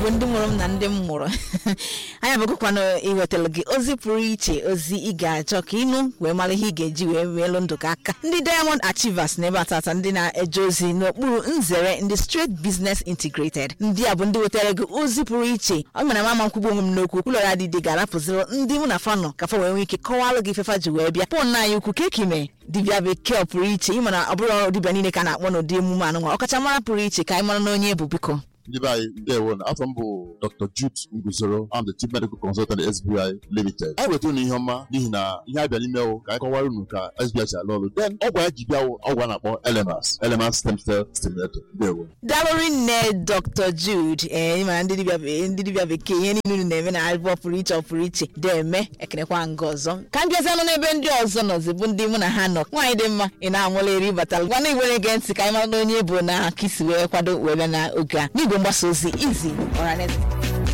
igbo ndị mụrụ m na ndị m mụrụ anyị abụkwanụ iwetara gị ozi pụrụ iche ozi ị ga-achọ ka ịnụ wee mara ihe ị ga-eji wee meelụ ndụ gị aka ndị diamond achievers na ebe atata ndị na-eje ozi n'okpuru nzere ndị straight business integrated ndị a bụ ndị wetara gị ozi pụrụ iche ọ mere mama nkwugbu onwe m n'okwu ụlọ ya dịdị ga-arapụziri ndị mụ na fanọ ka fa wee nwee ike kọwalụ gị ifefa ji wee bịa pọn anyị ukwu ka ekime dibịa bekee ọ pụrụ iche ịmana ọ bụrụ ọrụ dibịa niile ka a na-akpọ n'ụdị emume anụnwa ọkachamara pụrụ iche ka anyị mara na onye bụ biko ndị be anyị ndewo na afọ m bụ dr jude nguzoro I'm the chief medical consultant sbi limited anyị wetara unu ihe ọma n'ihi na ihe abịa n'ime wụ ka anyị kọwara unu ka sbi si alụ ọrụ then ọgwụ anyị ji bịa wụ ọgwụ a na-akpọ elemas elemas stem cell stimulator ndewo dalụrị nne dr jude ee ịmara ndị dibịa be- ndị dibịa bekee ihe niile unu na-eme na alịbọ pụrụ iche ọ pụrụ iche deme ekenekwa nga ọzọ ka m bịazianụ n'ebe ndị ọzọ nọzi bụ ndị mụ na ha nọ nwaanyị dị mma ị na-amụla eri batara gwana igwere gee ntị ka anyị mara na onye bụ na aka isi wee kwado wee bịa n'oge a n'igwe mgbasa ozi izi ọhaneze